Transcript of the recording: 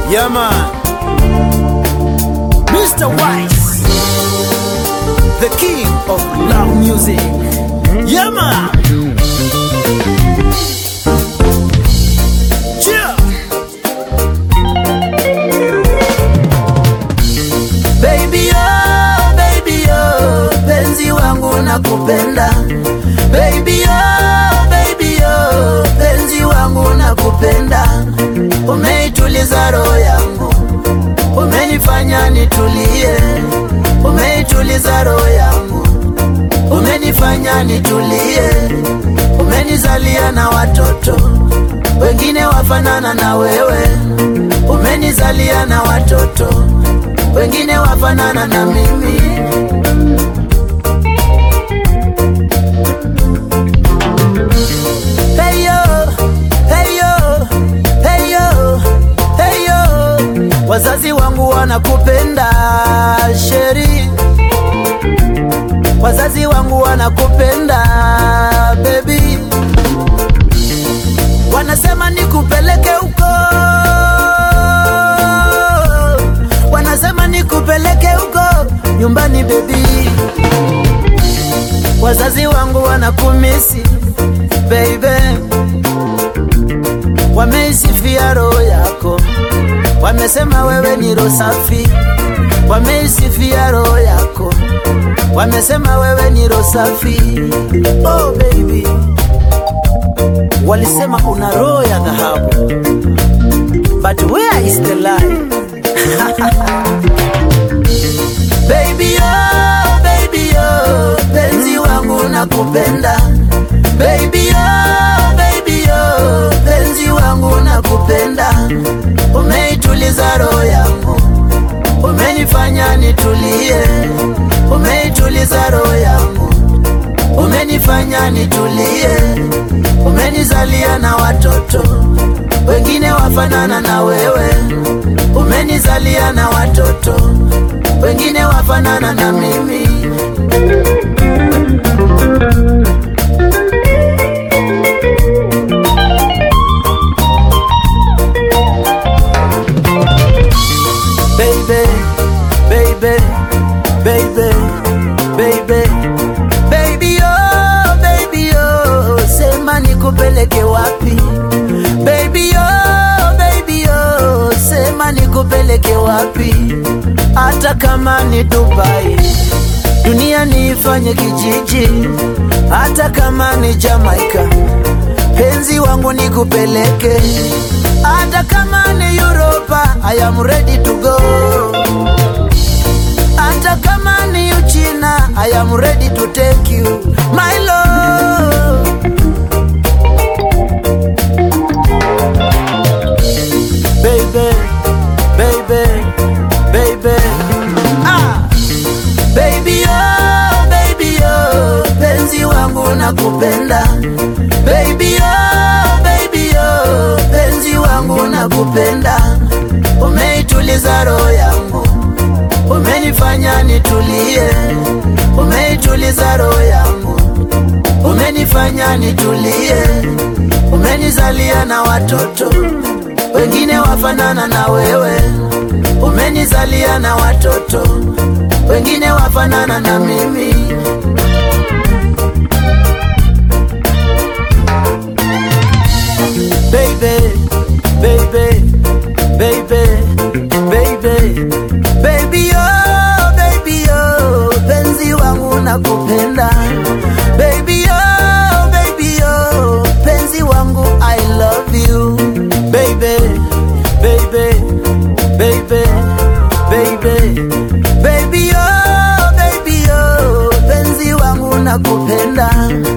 Yeah, man. Mr. Wise, the king of love music. Yeah, man. Yeah. Baby oh, baby oh, penzi wangu nakupenda. Baby oh, baby oh, penzi wangu nakupenda. Umeituliza roho yangu, umenifanya nitulie. Umeituliza roho yangu, umenifanya nitulie. Umenizalia na watoto wengine wafanana na wewe, umenizalia na watoto wengine wafanana na mimi. Hey yo, hey yo, hey yo, hey yo. Wazazi wangu wanakupenda Sheri, wazazi wangu wanakupenda baby, wanasema nikupeleke huko, wanasema nikupeleke huko nyumbani baby, wazazi wangu wanakumisi baby, wameisifia roho yako, wamesema wewe ni roho safi, wameisifia roho yako, wamesema wewe ni roho safi. Oh baby, walisema una roho ya dhahabu, but where is the lie? Baby oh, baby oh, penzi wangu nakupenda. Baby oh, baby oh, penzi wangu nakupenda. Umeituliza roho yangu, umenifanya nitulie. Umeituliza roho yangu, umenifanya nitulie. Umenizalia na watoto wengine wafanana na wewe, umenizalia na watoto wengine wafanana na mimi. Baby, baby, baby, baby, baby, oh, baby, oh, sema nikupeleke wapi? Baby, oh, baby, oh, sema nikupeleke wapi? Hata kama ni Dubai, dunia niifanye kijiji, hata kama ni Jamaica, penzi wangu nikupeleke, hata kama ni Europa, I am ready to go. Hata kama ni Uchina, I am ready to take you, my love. Baby, baby, baby, ah. Baby oh, baby oh, penzi wangu nakupenda. Baby oh, baby oh, penzi wangu nakupenda. Umeituliza roho yangu, umenifanya nitulie. Umeituliza roho yangu, umenifanya nitulie. Umenizalia na watoto wengine wafanana na wewe, umenizalia na watoto wengine wafanana na mimi. Baby, baby, baby, baby, baby, oh, baby, oh, penzi wangu nakupenda. Baby, oh, baby, oh, penzi wangu I love you. Baby, baby, baby, baby, baby, oh, baby, oh, penzi wangu nakupenda.